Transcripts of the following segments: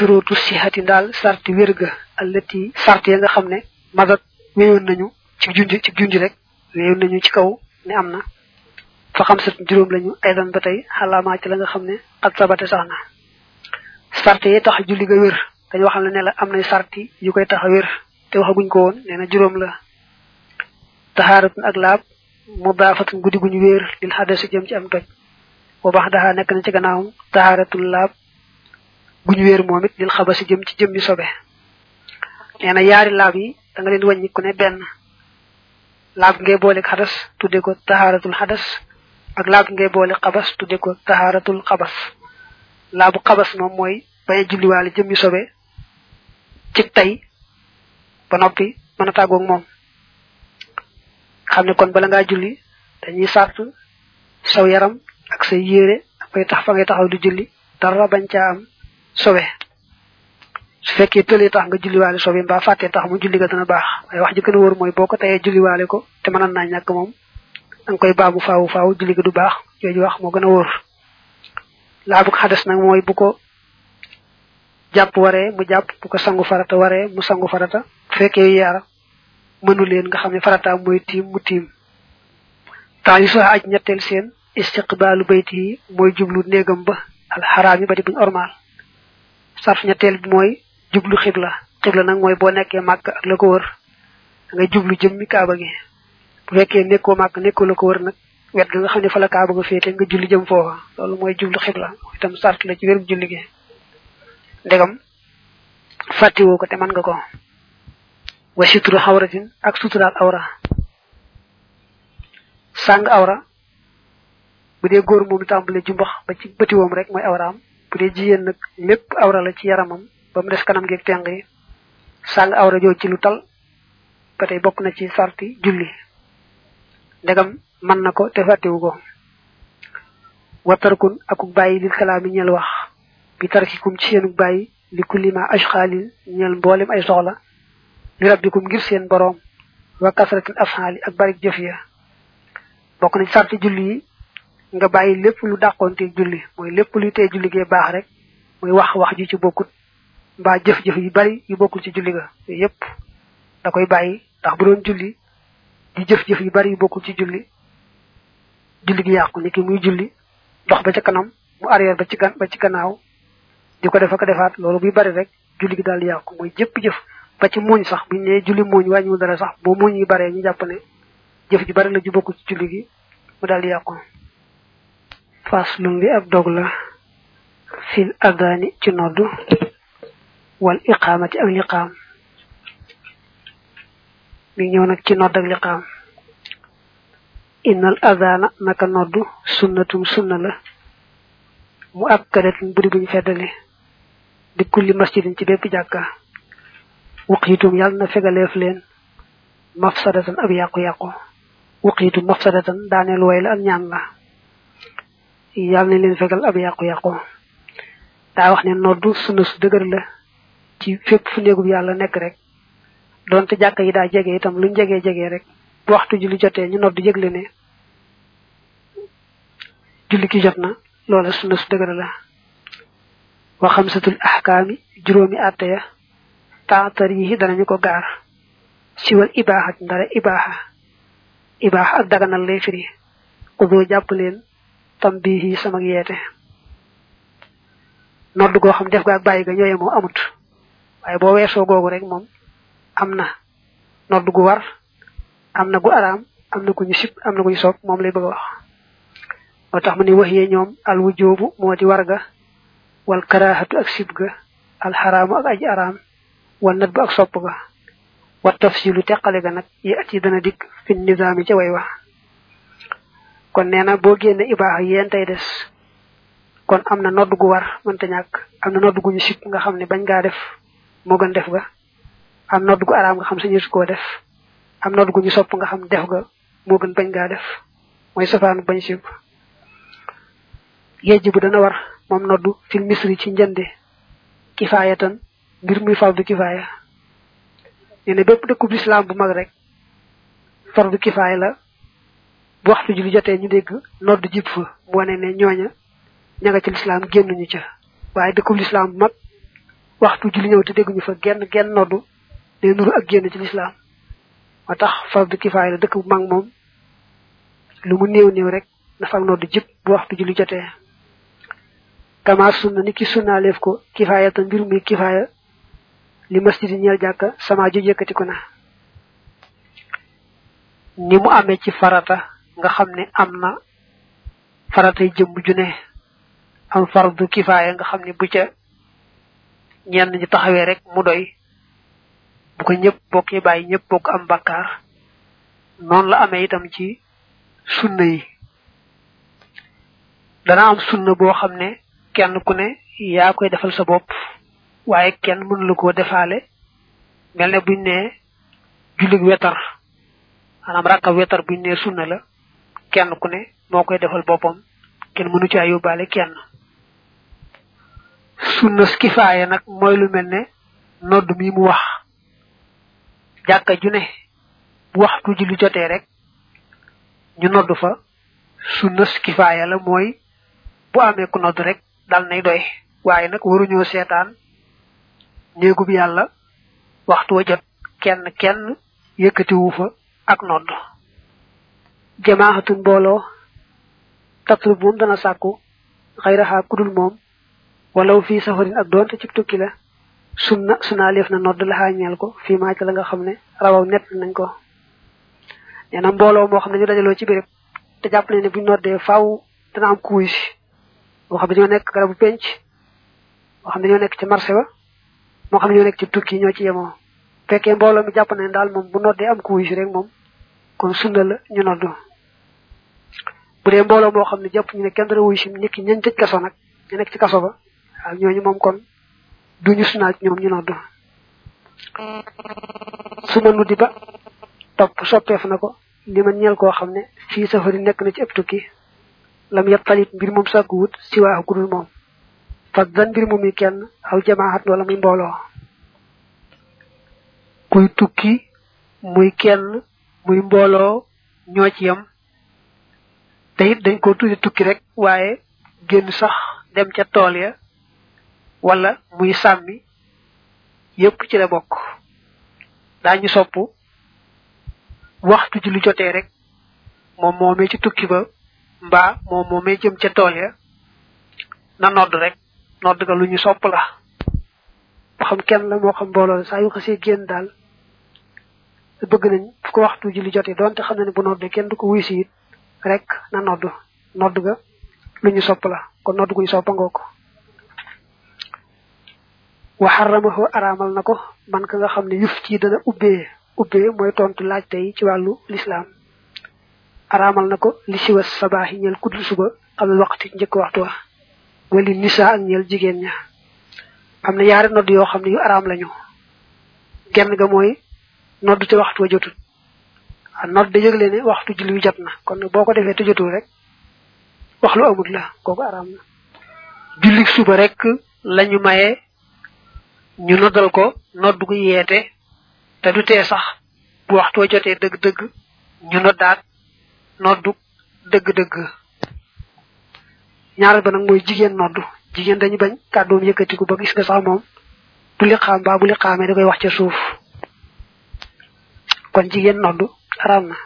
curutu sihati daal sarti wérga allati sart ya nga xam ne madat wéyoon nañu ci junj ci junj rek wéyoon nañu ci kaw ne am na fa xam sat juróom lañu aydan ba tey xalaamaa ci la nga xam ne xat sabate sax na sart yi tax julli ga wér dañu waxal ne la am nay sarti yu koy tax a wér te waxaguñ ko woon nee na juróom la taxaaratun ak laab mu daafatun guddi guñu wéer lil xadasi jëm ci am toj boo baax daxaa nekk na ci gannaawam taxaaratun laab guñu wéer moom it lil xabasi jëm ci jëmmi sobe nee na yaari laab yi da nga leen wàññi ku ne benn laab ngay boole xadas tudde ko taxaaratul xadas ak laab ngay boole xabas tudde ko taxaaratul xabas laabu xabas moom mooy bañ a julliwaale jëmmi sobe ci tey ba noppi mën a tàggoog moom xam ne kon bala ngaa julli dañuy sart saw yaram ak say yére ak fay tax fa ngay taxaw di julli dara bañ caa am sobe su fekkee tëlee tax nga julliwaale sobe mbaa fàttee tax mu julli ga dana baax waaye wax ji gën a wóor mooy boo ko tayee julliwaale ko te mënoon naa ñàkk moom danga koy baamu faawu faawu julli ga du baax yooyu wax moo gën a wóor laa bu ko xades nag mooy bu ko jàpp waree mu jàpp bu ko sangu farata waree mu sangu farata bu fekkee yaara mënu leen nga xam ne farata mooy tiim mu tiim temps yi soo aj ñetteel seen istiqbaalu bayti yi mooy jublu néegam ba alxaraam yi ba di buñ ormaal sarf ñetteel bi mooy jublu xibla xibla nag mooy boo nekkee màkk ak la ko wër da ngay jublu jëmmi kaaba gi bu fekkee nekkoo màkk nekkoo la ko wër nag wet ga nga xam ne fa la kaaba nga féete nga julli jëm foofa loolu mooy jublu xibla itam sart la ci wérum julli gi ndegam fàttiwoo ko te mën nga ko wa suturu xawratin ak suturaal awra sàng awra bu dee góor moom tàmbale jumbax ba ci bëtiwoom rek mooy awraam bu dee jigéen nag lépp awra la ci yaramam ba mu des kanam geeg teng yi sàng awra joo ci lu tal ba tey bokk na ci sarti julli ndegam mën na ko te fàttiwu ko watarkun akuk bàyyi lil kalaami ñel wax bi tarkikum ci seenuk bàyyi li kullima ashxaalin ñel mboolem ay soxla li rabbikum ngir seen boroom wa kasratin afhaali ak barik jëf ya bokk na ci sarti julli yi nga bàyyi lépp lu dàqoonte julli mooy lépp luy tee julli gee baax rek muy wax wax ji ci bokkut mbaa jëf-jëf yu bari yu bokkul ci julli ga yooyu yépp da koy bàyyi ndax bu doon julli di jëf-jëf yu bari yu bokkul ci julli julli gi yàqu ni ki muy julli dox ba ca kanam mu arrière ba ci gan ba ci gannaaw di ko def ak defaat loolu buy bari rek julli gi daal di yàqu mooy jëpp jëf ba ci muuñ sax buñ ne julli muuñ wàññiwul dara sax boo muuñ yi baree ñu jàpp ne jëf ji bari la ju bokkul ci julli gi mu daal di yàqu faslun bi ab dog la fil adani ci noddu wal iqamati ak liqaam mi ñëw nag ci nodd ak liqaam innal adana naka noddu sunnatum sunna la mu akkadatin buri buñ feddali di kulli masjidin ci bépp jàkka wuqiitum yàlla na fegaleef leen mafsadatan ab yàqu-yàqu wuqiitum mafsadatan daaneel way la ak ñaan la yàlla nañ leen fegal ab yàqu-yàqu daa wax ne noddu sunna su dëgër la ci fépp fu néegub yàlla nekk rek donte jàkka yi daa jege itam luñ jegee jegee rek bu waxtu julli jotee ñu noddu yëgle ne julli ki jot na loola sunna su dëgër la wa xamsatul ahkaami juróomi àtte ya taatar yi danañu ko gaar siwal ibaaxa ndara ibaaxa ibaaxa ak daganal lay firi xudoo jàpp leen tam bii sama yeete nodd goo xam def ga ak bàyyi ga ñooye moom amut waaye boo weesoo googu rek moom am na nodd gu war am na gu araam am na ku ñu sib am na ku ñu soog moom lay bëgg a wax moo tax mu ne wax yee ñoom al wujoobu moo di war ga wal karaahatu ak sib ga al xaraamu ak aji araam wal nat bu ak sopp ga wa tafsilu teqale ga nag yi at yi dana dikk fi nizaami ca way wax kon nee na boo génne ibaaxa yéen tey des kon am na nodd gu war mënta ñàkk am na nodd gu ñu sib nga xam ne bañ ngaa def moo gën def ga am nodd gu araam nga xam sañu su koo def am nodd gu ñu sopp nga xam def ga moo gën bañ ngaa def mooy safaanu bañ sib yejj bu dana war moom noddu fil misri ci njënde kifaayatan mbir muy fardu kifaaya nee na bépp dëkkub lislaam bu mag rek fardu kifaaya la bu waxtu julli jotee ñu dégg nodd jib fa mu wane ne ñooña ña nga ci lislaam génnuñu ca waaye dëkkub lislaam bu mag waxtu julli ñëw te dégguñu fa genn genn noddu day nuru ak génn ci lislaam moo tax fardu kifaaya la dëkk bu mag moom lu mu néew néew rek na fa ak noddu jëpp bu waxtu julli jotee kama sunna ni ki sunnaaleef ko kifaaya ta mbir muy kifaaya li masjidi ñeel jàkka sama ju yëkkatiku na ni mu amee ci farata nga xam ne am na faratay jëmm ju ne am fardu kifaaya nga xam ne bu ca ñenn ñi taxawee rek mu doy bu ko ñëpp bokk yi bàyyi ñëpp bokk am bakkaar noonu la amee itam ci sunna yi dana am sunna boo xam ne kenn ku ne yaa koy defal sa bopp waaye kenn mënu la koo defaale mel ne buñ ne jullig wetar maanaam rakka wetar buñ ne sunna la kenn ku ne moo koy defal boppam kenn mënu caa yóbbaale kenn sunna kifaaya nag mooy lu mel ne nodd mi mu wax jàkka ju ne bu waxtu julli jotee rek ñu nodd fa sunna kifaaya la mooy bu amee ku nodd rek dal nay doy waaye nag waruñoo seetaan néegub yàlla waxtu wa jot kenn kenn yëkkatiwu fa ak nodd jamaaxatun mbooloo tatlub moom dana sàkku xayraxaa kudul moom walaw fii safarin ak doonte ci tukki la sunna sunaa leef na nodd la xaañeel ko fii maa ci la nga xam ne rawaw nett nañ ko nee na mbooloo moo xam ne ñu dajaloo ci béréb te jàpp ne ne buñ noddee faaw dana am kuuy si moo xam ne ñoo nekk garabu penc moo xam ne ñoo nekk ci marché ba moo xam ne ñoo nekk ci tukki ñoo ci yemoo fekkee mbooloo mi jàpp ne daal moom bu noddee am kuuy si rek moom kon sunna la ñu noddu bu dee mbooloo moo xam ne jàpp ñu ne kenn dara wuy si nit ki ñañ tëj kaso nag ñu nekk ci kaso ba waaw ñooñu moom kon duñu sunaat ñoom ñu noddu su ma nuddi ba topp soppeef na ko li ma ñeel koo xam ne fii safari nekk na ci ëpp tukki lam yet talit mbir moom sàkku wut si waaxu gudul moom fas dan mbir moom yi kenn aw jamaaxat wala muy mbooloo kuy tukki muy kenn muy mbooloo ñoo ci yam te it dañ ko tuddi tukki rek waaye génn sax dem ca tool ya wala muy sàmmi yépp ci la bokk daañu sopp waxtu ji lu jotee rek moom moomee ci tukki ba mbaa moom moomee jëm ca tool ya na nodd rek nodd ga lu ñu sopp la moo xam kenn la moo xam mbooloo la saa yu xasee génn daal bëgg nañ fu ko waxtu ji lu jotee doonte xam na ne bu noddee kenn du ko wuy si it rek na nodd nodd ga lu ñu sopp la kon nodd gu ñu soppa ngoo ko wa xaramahu araamal na ko man ka nga xam ne yuf ci dana ubbee ubbee mooy tontu laaj tey ci wàllu lislaam araamal na ko li siwa sabaaxi ñeel kuddul suba xam ne waxti njëkk waxtu wa wali nisa ak ñeel jigéen ña am na yaari nodd yoo xam ne yu araam lañu genn ga mooy nodd te waxtu wa jotul a nodd da yëgle ne waxtu julli wi jot na kon boo ko defee te jotul rek wax lu amut la kooku araam na julli suba rek lañu maye ñu noddal ko nodd gu yeete te du tee sax bu waxtu wa jotee dëgg-dëgg ñu noddaat noddu dëgg-dëgg ñaareel ba nag mooy jigéen noddu jigéen dañu bañ kàddoom yëkkatiku ba gis nga sax moom bu liqaam baa bu liqaamee da koy wax ca suuf kon jigéen noddu araam na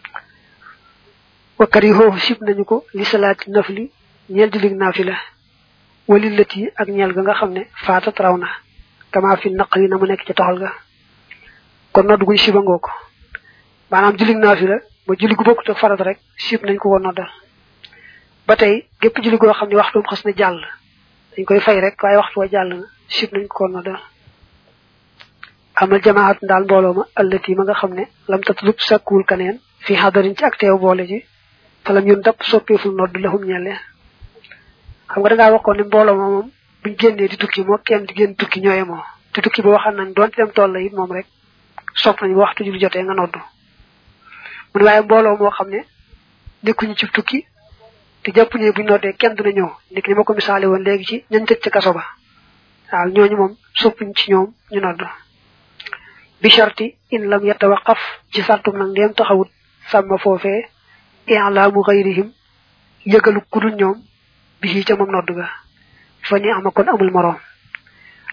wakkar yi foofu sib nañu ko li salaati nafli ñeel jullig naafila wali lët yi ak ñeel ga nga xam ne faatat raw na kama fi naq yi na mu nekk ci toxal ga kon nodd guñ siba ngoo ko maanaam jullig naafila ba julli gu bokkut ak farat rek sib nañ ko ko noddal ba tey gépp julli goo xam ne waxtum xas na jàll dañ koy fay rek waaye waxtu wa jàll na sib nañ ko ko noddal amal jamaat ndaal mbooloo ma allati ma nga xam ne lam tatlub sakkuwul kaneen fi xadarin ci ak teew boole ji falam yun dap soppeeful nodd lahum ñelle xam nga dangaa waxoon ne mbooloo ma moom buñ génnee di tukki moo kenn di génn tukki ñooye moo te tukki ba waxan nañ doonte dem tool la it moom rek sopp nañ waxtu julli jotee nga noddu mu ne waaye mbooloo moo xam ne nekkuñu ci tukki te jàpp ne buñ noddee kenn dina ñëw nit ni ma ko misaale woon léegi ci ñañ tëj ca kaso ba waaw ñooñu moom soppuñ ci ñoom ñu nodd bi sharti in lam yatawaqaf ci sartum nag ndeem taxawut sàmma foofee i'laamu xayrihim yëgalu kudul ñoom bi ca moom nodd ga fa ni ama kon amul moroom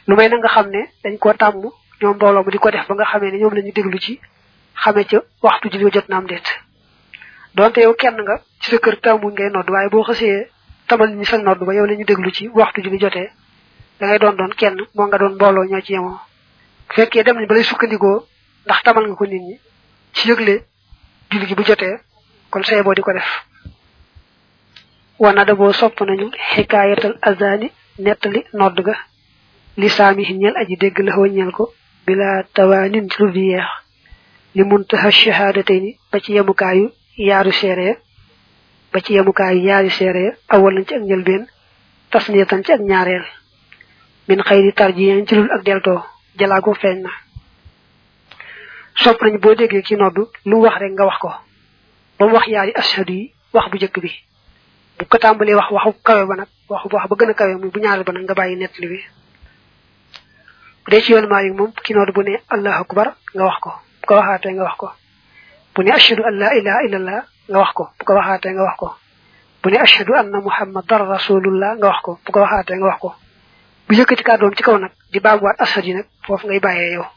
lu may na nga xam ne dañ koo tàmm ñoom mbooloo mu di ko def ba nga xamee ne ñoom la ñu déglu ci xamee ca waxtu julli jot na am déet donte yow kenn nga ci sa kër tàmmuñ ngay nodd waaye boo xësee tamal ñi sa nodd ba yow la ñu déglu ci waxtu julli jotee da ngay doon doon kenn moo nga doon mbooloo ñoo ci yemoo bu fekkee dem nañ ba lay sukkandikoo ndax tamal nga ko nit ñi ci yëgle julli gi bu jotee kon say boo di ko def wana da boo sopp nañu xikaayatal azani nettali nodd ga li saami ñeel aji dégg la xoo ñeel ko bila tawaanin ci lu di yeex li muntaha shahadatayni ba ci yemukaayu yaaru seere ba ci yemukaayu yaari seere awal nañ ci ak njëlbeen tasniyatan ci ak ñaareel min xëyri tarjiyan ci lul ak deltoo jalaago feeñ na sopp nañ boo déggee ci noddu lu wax rek nga wax ko ba mu wax yaari ashadu yi wax bu jëkk bi bu ko tàmbalee wax waxu kawe ba nag waxu wax ba gën a kawe muy bu ñaareel ba nag nga bàyyi nettali bi bu dee ci yoonu Maalik moom ki noddu bu ne allahu akbar nga wax ko bu ko waxaatee nga wax ko bu ne ashadu an la ilaha illallah nga wax ko bu ko waxaatee nga wax ko bu ne ashadu anna muhammadan rasulullah nga wax ko bu ko waxaatee nga wax ko bu yëkkati kàddoom ci kaw nag di baamuwaat ashadu yi nag foofu ngay bàyyee yow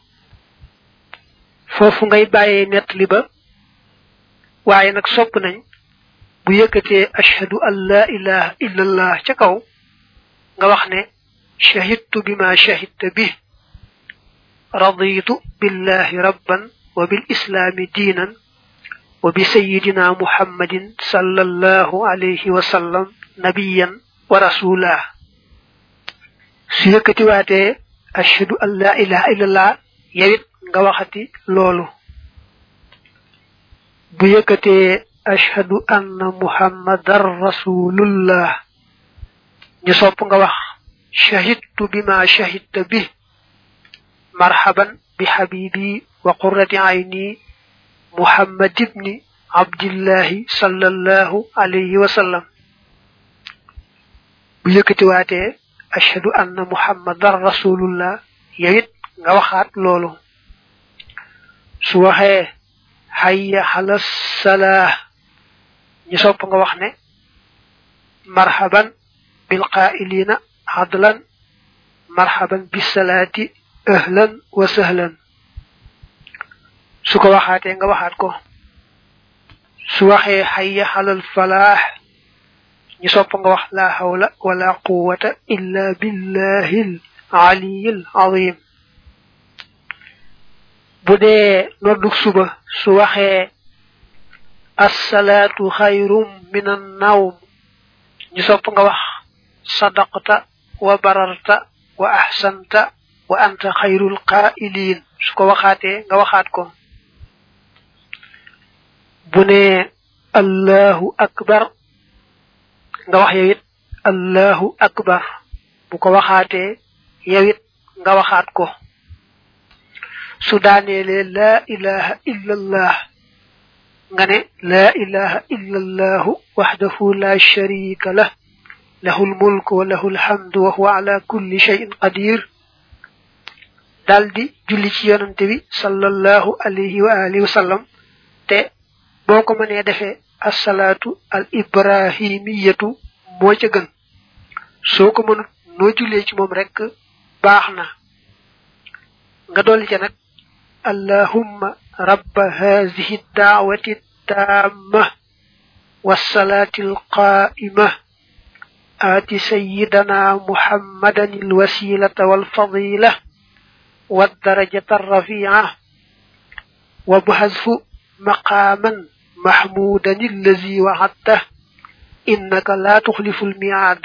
foofu ngay bàyyee nettali ba waaye nag sopp nañ bu yëkkatee ashhadu an la ilaha illallah ca kaw nga wax ne shahidtu bima shahidta bi raditu billahi rabban wa bil islami diinan wa bi sayidina muhammadin sallallahu alayhi wa sallam nabiyan wa rasula su yëkkati waatee ashhadu an la ilaha illallah yawit nga waxati loolu bu yëkkatee ashhadu anna muhammadan rasulullah ñu sopp nga wax shahidtu bima shahidta bi marhaban bi habibi wa qurrati ayni muhammad ibni abdillahi sallallahu alayhi wa sallam bu yëkkati waatee ashhadu anna muhammadan rasulullah yawit nga waxaat loolu su waxee hayya ala salah ñu sopp nga wax ne marhaban bil qaa'ilina adlan marhaban bis salati ahlan wa sahlan su ko waxaatee nga waxaat ko su waxee hayya alal falah ñu sopp nga wax la hawla wala quwwata illa billahil aliyil azim bu dee nodduk suba su waxee assalaatu xayrum min an nawm ñu sopp nga wax sadaqta wa bararta wa ahsanta wa anta xayrul qaa'iliin su ko waxaatee nga waxaat ko bu ne allahu akbar nga wax yow it allahu akbar bu ko waxaatee yow it nga waxaat ko su daaneelee laa ilaha illa allah nga ne laa ilaha illa allahu waxdahu la sharika lah lahu lmulk wa lahu lhamdu wa huwa ala kulli shay'in qadir daldi julli ci yonante bi sallallahu alayhi wa alihi wa sallam te boo ko mënee defee assalaatu al ibrahimiyatu moo ca gën soo ko mënut noo jullee ci moom rek baax na nga dolli ca nag allahumma rabba hazihi daawati taamma wassalaati alqaa'ima aati sayyidana muhammadan alwasilata walfadila والدرجة الرفيعة وبحذف مقاما محمودا الذي وعدته إنك لا تخلف الميعاد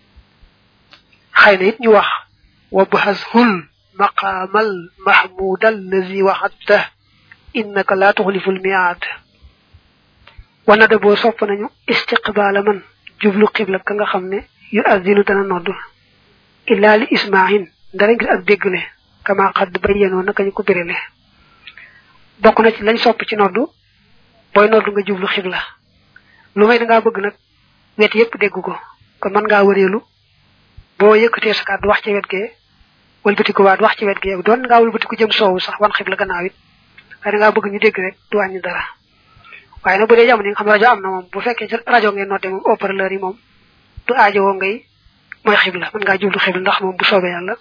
خينا يت wax وبحذف المقام المحمود الذي وعدته إنك لا تخلف الميعاد wana de bo sopp nañu istiqbal man jublu qibla ka nga xamne yu azinu dana noddu illa li isma'in dara ngir ak deggle kama xadd bayyano naka ñu ko birele bokk na ci lañ sopp ci noddu boy noddu nga jublu xibla lu may da nga bëgg nag wet yépp dégg ko kon man ngaa wëreelu boo yëkkatee sa kàddu wax ci wet gee wëlbatiku waat wax ci wet gee doon ngaa wëlbatiku jëm soowu sax wan xibla gannaaw it waaye da ngaa bëgg ñu dégg rek du wàññi dara waaye nag bu dee jamono yi nga xam rajo am na moom bu fekkee ci rajo ngeen nodde moom haut-parleur yi moom du aajowoo ngay mooy xibla mën ngaa jublu xibla ndax moom bu soobee yàlla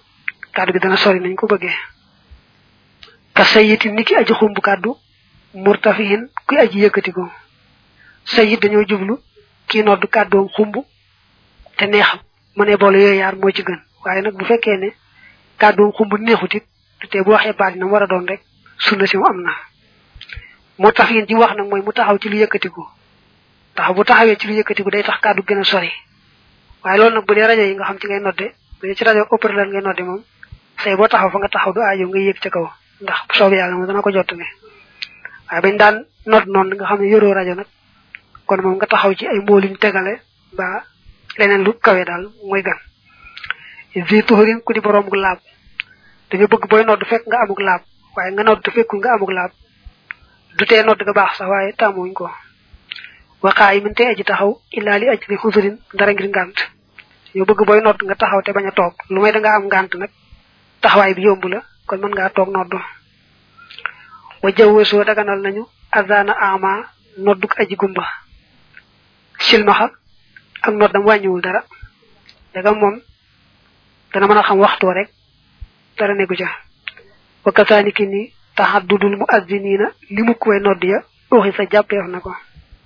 kàddu gi dana sori nañ ko bëggee ka sayiti niki aji xumb kàddu murtafihin kuy aji yëkkati ko sayit dañoo jublu kii nodd kàddoom xumb te neex mu ne boole yooyu yaar moo ci gën waaye nag bu fekkee ne kàddoom xumb neexut it te bu waxee baat na war a doon rek sunna si mu am na murtafihin ji wax nag mooy mu taxaw ci lu yëkkatiku taxaw bu taxawee ci lu yëkkatiku day tax kàddu gën a sori waaye loolu nag bu dee rajo yi nga xam ci ngay nodde bu dee ci rajo opérateur ngay nodde moom say boo taxaw fa nga taxaw du aajo nga yéeg ca kaw ndax bu soobee yàlla moom dana ko jottale waaye bañ daan nodd noonu nga xam ne yoroo rajo nag kon moom nga taxaw ci ay mbooliñ tegale ba leneen lu kawe daal mooy gan vi tuxurin ku di borom gu laab dañu bëgg booy nodd fekk nga amuk laab waaye nga nodd fekkul nga amuk laab du tee nodd ga baax sax waaye tàmmuñ ko waxaa yi min te aji taxaw illaa li aj li xusurin dara ngir ngànt ñu bëgg booy nodd nga taxaw te bañ a toog lu may da nga am ngànt nag taxawaay bi yomb la kon mën ngaa toog nodd wa jawwesoo daganal nañu azana ama nodduk aji gumba silmaxa ak noddam wàññiwul dara daga moom dana mën a xam waxtoo rek dara nekku ca wa kasaaniki ni taxaddudul mu azziniina li mu koy nodd ya uxi sa jàppeef na ko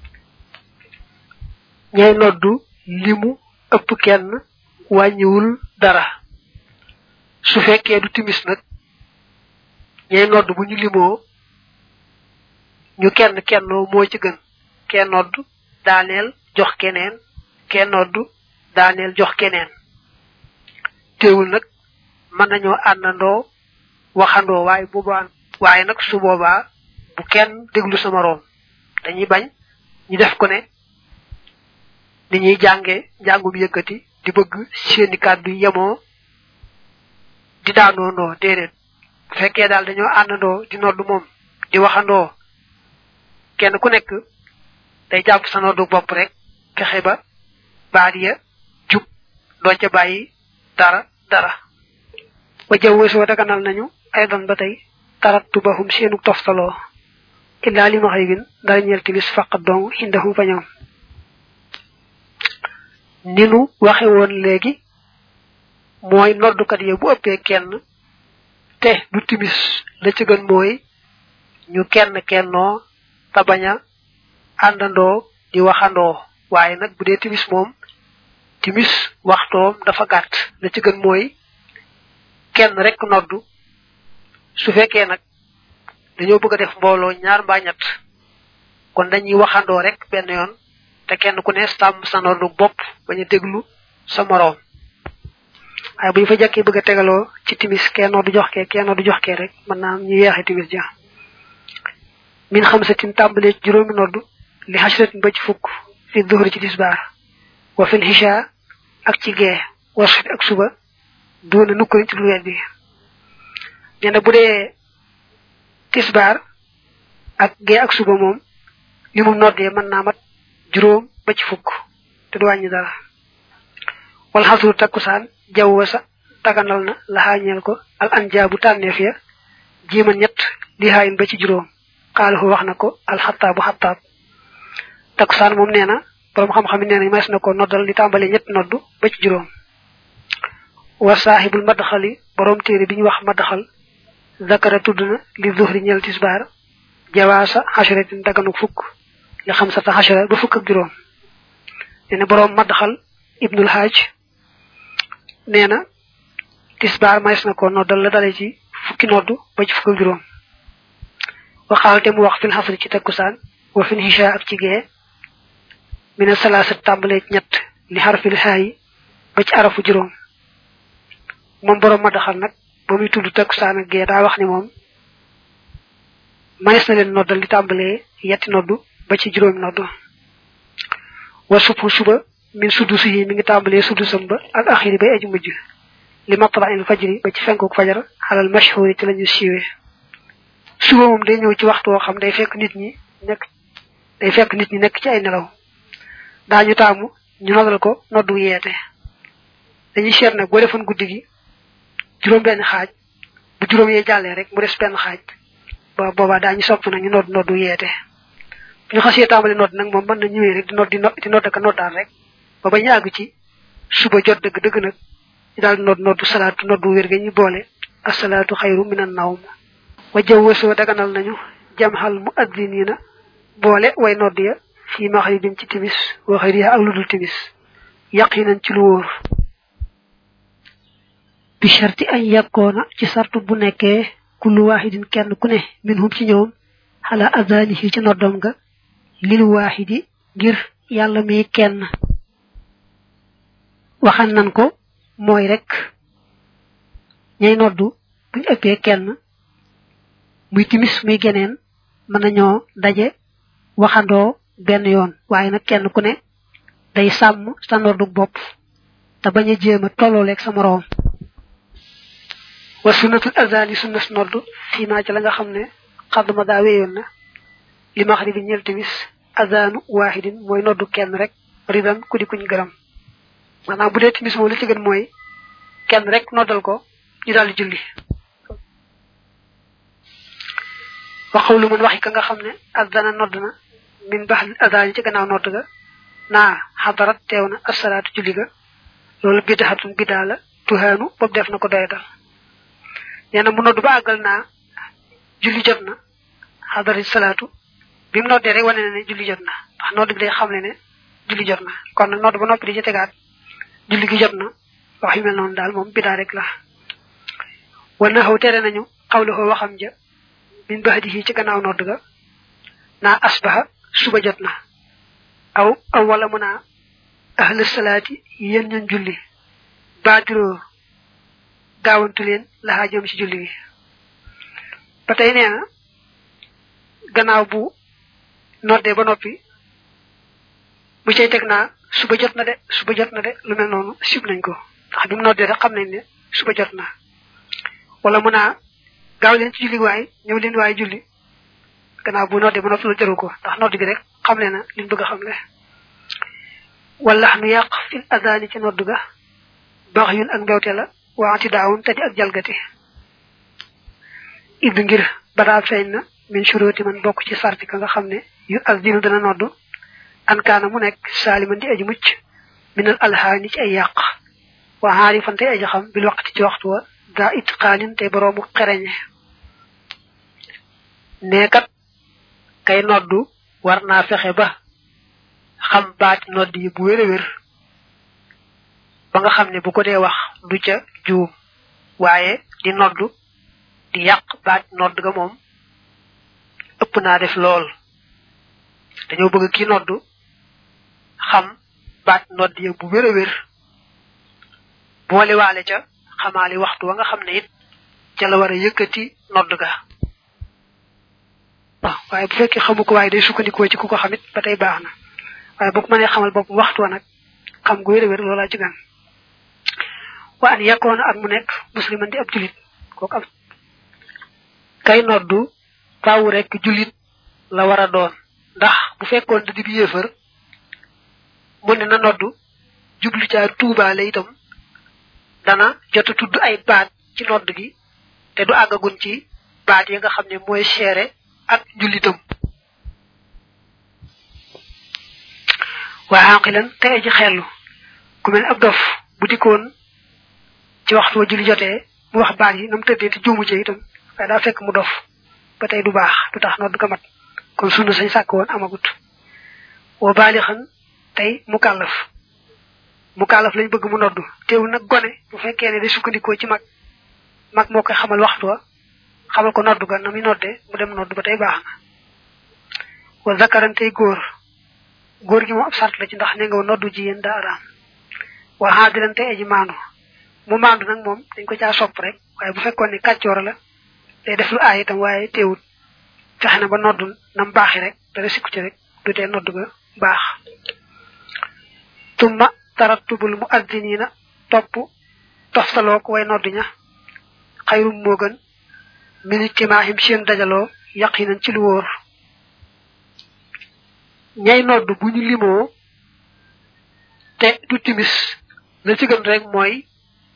ñay noddu limu ëpp kenn wàññiwul dara su fekkee du timis nag ñay nodd bu ñu limoo ñu kenn kennoo moo ci gën kenn nodd daaneel jox keneen kenn nodd daaneel jox keneen teewul nag mën nañoo àndandoo waxandoo waaye boobaa waaye nag su boobaa bu kenn déglu sa moroom dañuy bañ ñu def ko ne ni ñuy jànge njàngum yëkkati di bëgg seeni kàddu yemoo di daanoo ndoo déedéet bu fekkee daal dañoo àndandoo di noddu moom di waxandoo kenn ku nekk day jàpp sa noddu bopp rek fexe ba baat ya jub doo ca bàyyi dara dara ba jawwe soo daganal nañu ay don ba tey tarattu bahum seenu toftaloo illaa li ma xëy win dara ñeel timis faqat dong indahum fa ñoom ni nu waxe woon léegi mooy noddukat ya bu ëppee kenn te du timis la ci gën mooy ñu kenn kennoo te bañ a àndandoo di waxandoo waaye nag bu dee timis moom timis waxtoom dafa gàtt la ci gën mooy kenn rek noddu su fekkee nag dañoo bëgg a def mbooloo ñaar mbaa ñett kon dañuy waxandoo rek benn yoon te kenn ku ne sàmm sa noddu bopp bañ a déglu sa moroom waaye bu ñu fa jàkkee bëgg a tegaloo ci timis kenn noddu jox kee kenn noddu jox kee rek mën naa am ñu yeexe timis ja min xam satin tàmbalee ci juróomi noddu li xasratin ba ci fukk fi duhri ci tisbaar wa fil hisha ak ci gee wa subi ak suba doona nukkuriñ ci lu weet bi nee na bu dee tisbaar ak gee ak suba moom li mu noddee mën naa mat juróom ba ci fukk te du wàññi dara wal xasru takkusaan jawwa sa taganal na laxaañeel ko al anjaabu tànneef ya jiima ñett li haayin ba ci juróom xaalahu wax na ko al xataabu xataab takkusaan moom nee na borom xam-xam yi nee na mas na ko noddal li tàmbalee ñett noddu ba ci juróom wa saaxibul madaxali borom téere bi ñu wax madaxal zakara tudd na li zuhri ñeel tisbaar jawaasa xasaratin daganu fukk li xam sata xasara ba fukk ak juróom nee na borom madaxal ibnul haaj nee na tisbaar mas na ko noddal la dale ci fukki noddu ba ci fukk ak juróom waxaal te mu wax fil xasri ci takkusaan wa fil hisha ak ci gee mina salaasat tàmbalee ñett li xarfil xaayi ba ci arafu juróom moom borom ma daxal nag ba muy tudd takkusaan ak gee daa wax ni moom manes na leen noddal li tàmbalee yetti noddu ba ci juróomi noddu wa subhu suba min suddusi yi mi ngi tàmbalee suddusam ba al axiri bay aji mujj li matla il fajri ba ci fenkuk fajar xalal mashhuri ci lañu siiwee suba moom day ñëw ci waxtu woo xam day fekk nit ñi nekk day fekk nit ñi nekk ci ay nelaw daañu taamu ñu noddal ko noddu yeete dañuy seet nag boo defoon guddi gi juróom benn xaaj bu juróom yee jàllee rek mu des benn xaaj ba boobaa daañu sopp nag ñu nodd noddu yeete bu ñu xasee tàmbali nodd nag moom mën na ñëwee rek di nodd di nodd ak noddaal rek ba ba ñu àgg ci suba jot dëgg dëgg nag ñu daal nodd noddu salaatu noddu wér ga ñu boole asalaatu xayru minan nawm wa jawwasoo daganal nañu jamxal mu addiniina boole way nodd ya fii maxribin ci timis wa xëyriha ak ludul timis yaqinan ci lu wóor bi sharti an yakkoona ci sartu bu nekkee kullu waahidin kenn ku ne minhum ci ñoom xala adanihi ci noddom nga lil waahidi ngir yàlla mi kenn waxan nan ko mooy rek ñay noddu buñ ëppee kenn muy timis muy geneen mën nañoo daje waxandoo benn yoon waaye nag kenn ku ne day sàmm sa noddu bopp te bañ a jéem a tollooleeg sa moroom wa sunnatul azani sunnas noddu fii maa ci la nga xam ne xadduma daa wéyoon na li maxribi ñel timis azanu waahidin mooy noddu kenn rek ridan ku di kuñ gërëm maanaam bu dee timis moom li ci gën mooy kenn rek noddal ko ñu daal di julli waxaw lu mën waxi ka nga xam ne azana nodd na min bax azani ci gannaaw nodd ga naa xadarat teew na asalaatu julli ga loolu bidaxatun bidaa la tuhaanu boobu def na ko doyatal nee na mu nodd ba àggal naa julli jot na xadarat salaatu bi mu noddee rek wane na ne julli jot na ndax nodd bi day xam ne ne julli jot na kon nag nodd ba noppi di ci tegaat julli gi jot na wax yu mel noonu daal moom bidaa rek la wana xaw tere nañu xawlixoo waxam ja min baxdihi ci gannaaw nodd ga naa asbaha suba jot na aw aw wala mu naa ahla salaati yéen ñun julli baadiroo gaawantu leen laxaa jëm ci julli gi ba tey nee na gannaaw bu noddee ba noppi bu cay teg naa suba jot na de suba jot na de lu mel noonu sib nañ ko ndax bi mu noddee rek xam nañ ne suba jot na wala mu naa gaaw leen ci julli waay ñëw leen waay julli gannaaw bu noddee ba noppi lu jaru ko ndax nodd bi rek xam le na liñ bëgg a xam le wala nu yàq fil adani ci nodd ga baax yun ak mbewte la waanti daawun te di ak jalgati idd ngir badaa feeñ na min shuruti man bokk ci sarti ka nga xam ne yu ak dinu dana nodd an kaana mu nekk saaliman di aji mucc minal alhaani ci ay yàq wa xaarifan tey aji xam bil waqti ci waxtu wa daa itqaanin tey boroomu xereñe neekat kay noddu war naa fexe ba xam baati nodd yi bu wér a wér ba nga xam ne bu ko dee wax du ca juum waaye di noddu di yàq baati nodd ga moom ëpp naa def lool dañoo bëgg ki noddu xam baat nodd ya bu wér a wér boole waale ca xamaali waxtu wa nga xam ne it ca la war a yëkkati nodd ga waaw waaye bu fekkee xamu ko waaye day sukkandikoo ci ku ko xamit ba tey baax na waaye boo ko mënee xamal bopp waxtu wa nag xam gu wér a wér loolaa ci gan wa an yakkoona ak mu nekk musliman di ab julit kooku am kay noddu faawu rek julit la war a doon ndax bu fekkoon da di bi yéefar mu ne na noddu jublu caa tuubaale itam dana jot a tudd ay baat ci nodd gi te du àggagun ci baat yi nga xam ne mooy seere ak njullitam waa xaqilan te aji xellu ku mel ab dof bu dikkoon ci waxtu wa julli jotee mu wax baat yi nam tëddee te juumu ci itam waaye daa fekk mu dof ba tey du baax du tax nodd ga mat kon sunna sañ sàkk woon amagut wa baalixan tey mu kàllaf mu kàllaf lañ bëgg mu noddu teewul nag gone bu fekkee ne day sukkandikoo ci mag mag moo koy xamal waxtu wa xamal ko noddu ga na muy noddee mu dem noddu ba tey baax na wa zakaran tey góor góor gi moom ab sart la ci ndax ne nga noddu ji yéen daa araam wa xaadiran tey aji maandu mu maandu nag moom dañ ko caa sopp rek waaye bu fekkoon ne kàccoor la day def lu aay itam waaye teewul fexe na ba noddu nam baaxi rek dara sikku ci rek du tee noddu ga baax tumma tarattubul mu addiniina topp toftaloo ko way noddu ña xayrum moo gën minit timaahim seen dajaloo yaqinan ci lu wóor ñay noddu bu ñu limoo te du timis la ci gën rek mooy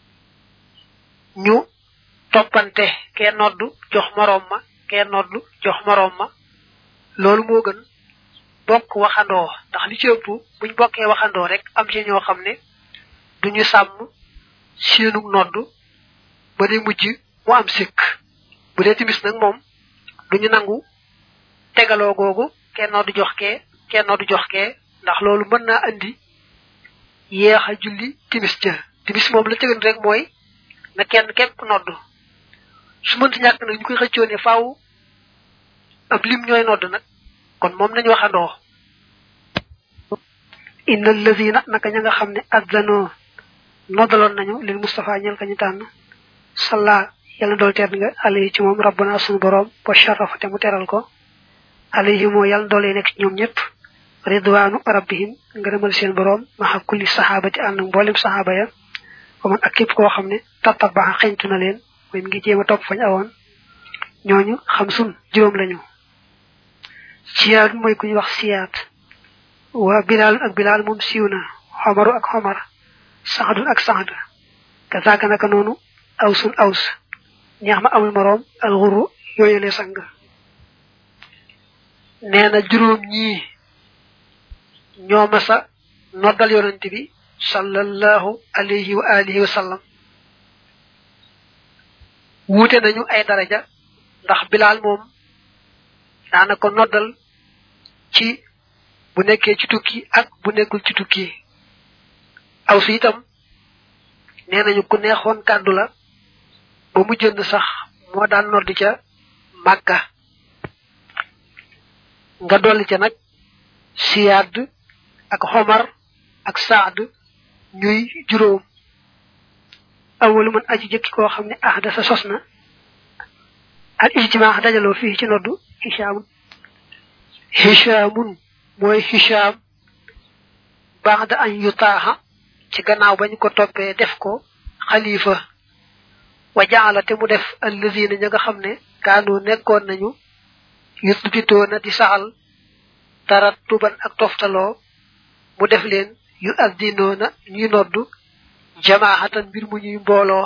ñu toppante kee noddu jox moroom ma kee noddu jox moroom ma loolu moo gën bokk waxandoo ndax li ci ëpp buñ bokkee waxandoo rek am ci ñoo xam ne duñu sàmm seenu nodd ba day mujj mu am sikk bu dee timis nag moom duñu nangu tegaloo googu kenn noddu jox kee kenn noddu jox kee ndax loolu mën naa andi yeex a julli timis ja timis moom la tëgan rek mooy na kenn képp nodd su mënti ñàkk nag ñu koy xëccoo ne faaw ab lim ñooy nodd nag kon moom nañu waxandoo inna allazina naka ña nga xam ne azzanoo noddaloon nañu lil Mustafa ñel ka ñu tànn salla yàlla dool teer nga alayhi ci moom rabbana sunu borom wa sharafa te mu teral ko alayhi moo yàlla doole nekk ci ñoom ñëpp ridwaanu rabbihim ngërëmal seen borom maxa kulli saxaabati ànd mboolem saxaaba ya ko man ak képp koo xam ne tattabaxa xeñtu na leen mooy mi ngi jéem a topp fañ awoon ñooñu xam sun juróom lañu siyaat mooy ku ñu wax siyaat wa bilaal ak bilaal moom siiw na xomaru ak xomar saxadun ak saxad kazaaka naka noonu awsun aws ñeex ma amul moroom alxuru yooyule sang nee na juróom ñii ñoo masa noddal yonent bi sallallahu alayhi wa alihi wa sallam wuute nañu ay daraja ndax bilaal moom daana ko noddal ci bu nekkee ci tukki ak bu nekkul ci tukki aw si itam nee nañu ku neexoon kàddu la ba mu jënd sax moo daan noddi ca màkka nga dolli ca nag siyaad ak xomar ak saad ñuy juróom awalu man aji jëkki koo xam ne ahda sa sos na al ijtimaa dajaloo fii ci noddu hishaamun hishaamun mooy hishaam baada an yutaaxa ci gannaaw bañ ko toppee def ko xalifa wa jaala te mu def allazina ña nga xam ne kaanu nekkoon nañu yusbitoo na di saxal tarattuban ak toftaloo mu def leen yu addinoo na ñuy noddu jamaahatan mbir mu ñuy mbooloo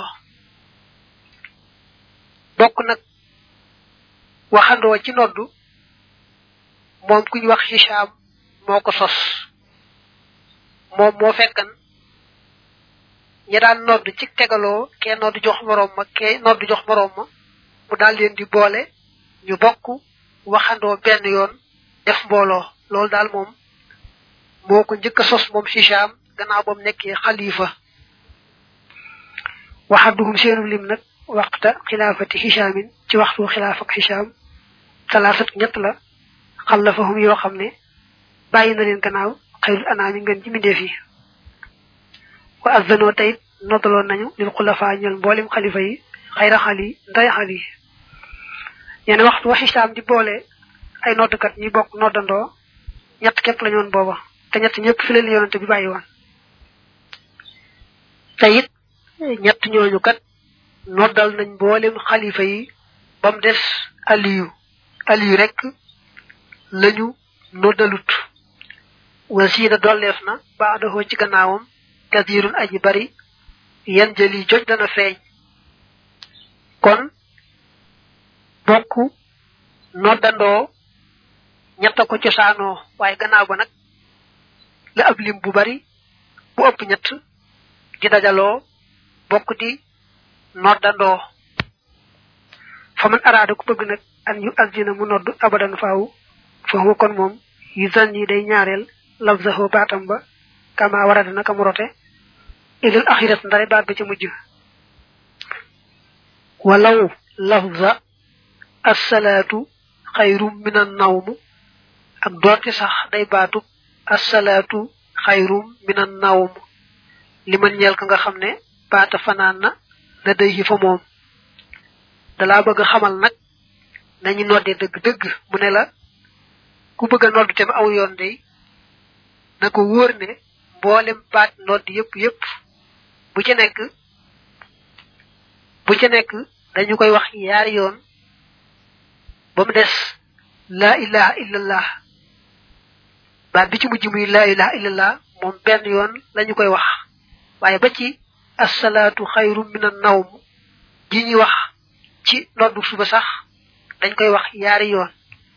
bokk nag waxandoo ci noddu moom ku ñu wax Hicham moo ko sos moom moo fekkan ñi daan nodd ci tegaloo kee nodd jox moroom ma kee nodd jox moroom ma mu daal leen di boole ñu bokk waxandoo benn yoon def mbooloo loolu daal moom moo ko njëkk a sos moom Hicham gannaaw ba mu nekkee xalifa waxaduhum seenu lim nag waxta xilaafati Hichamin ci waxtu xilaaf ak Hicham talaasat ñett la xallafahum yoo xam ne bàyyi na leen gannaaw xayrul anaami ngeen ci mbindeef yi wa azanoo tayit noddaloon nañu lil xulafa ñol mboolem xalifa yi xayra xali nday xali ñene waxtu wa xisaam di boole ay noddkat ñi bokk noddandoo ñett képp la ñoon booba te ñett ñëpp fi leen yonante bi bàyyi woon te it ñett ñooñu kat noddal nañ mboolem xalifa yi ba mu des aliyu aliyu rek lañu noddalut wasiina dolleef na baadahoo ci gannaawam kathirun aji bari yan jëli joj dana feeñ kon bokk noddandoo ñetta ko cosaanoo waaye gannaaw ba nag la ab lim bu bari bu ëpp ñett di dajaloo bokk di noddandoo fa man araada ku bëgg nag an yu azina mu nodd abadan faaw foofu kon moom yu zan yi day ñaareel lafzahu baatam ba kama warada naka mu rote ilal axirat ndare baat ba ca mujj walaw lafza assalaatu xayrum min an nawmu ak doonte sax day baatu assalaatu xayrum min an nawm li man ñeel ka nga xam ne baata fanaan na da day yi fa moom dalaa bëgg xamal nag nañu noddee dëgg-dëgg mu ne la ku bëgg a nodd te aw yoon day na ko wóor ne mboolem baat nodd yépp yépp bu ci nekk bu ci nekk dañu koy wax yaari yoon ba mu des laa ilaha illallah baat bi ci mujj muy laa ilaha illallah moom benn yoon lañu koy wax waaye ba ci assalaatu xayru min an nawm ji ñuy wax ci noddu suba sax dañ koy wax yaari yoon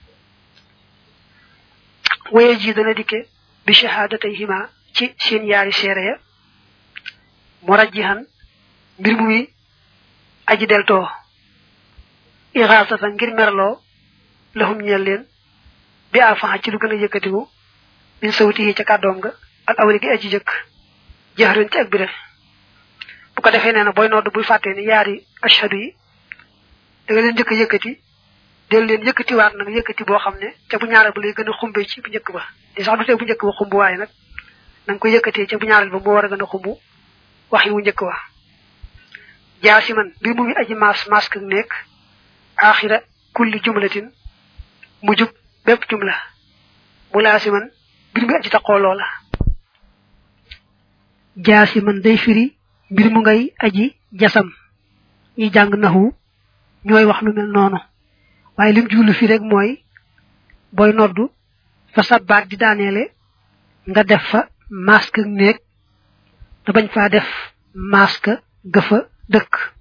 waye ji dana dikke bi shahaadatayhima ci seen yaari seere ya murajjihan mbir mu mi aji deltoo ixaasatan ngir merloo laxum ñeel leen bi alfaxa ci lu gën a yëkkatiku min sawti yi ca kàddoom nga ak awali gi aji jëkk jaxaran ci ak biral bu ko defee nee na booy nodd bul fàttee ni yaari ashadu yi da nga leen njëkk a yëkkati del leen yëkkatiwaat nag yëkkati boo xam ne ca bu ñaareel ba lay gën a xumbe ci bu njëkk ba di sax du tee bu njëkk ba xumb waaye nag na nga koy yëkkatee ca bu ñaareel ba moo war a gën a xumb wax yi wu njëkk wa jaa si man mbir mu ngi aji maas mask ak nekk axira kulli jumlatin mu jub bépp jumla mu laa si man mbir mu aji taqoo loola jaa si man day firi mbir mu ngay aji jasam ñi jàng naxu ñooy wax lu mel noonu waaye lim jublu fi rek mooy booy noddu fa sa baat di daaneele nga def fa masque ak néeg te bañ faa def masque gëfa dëkk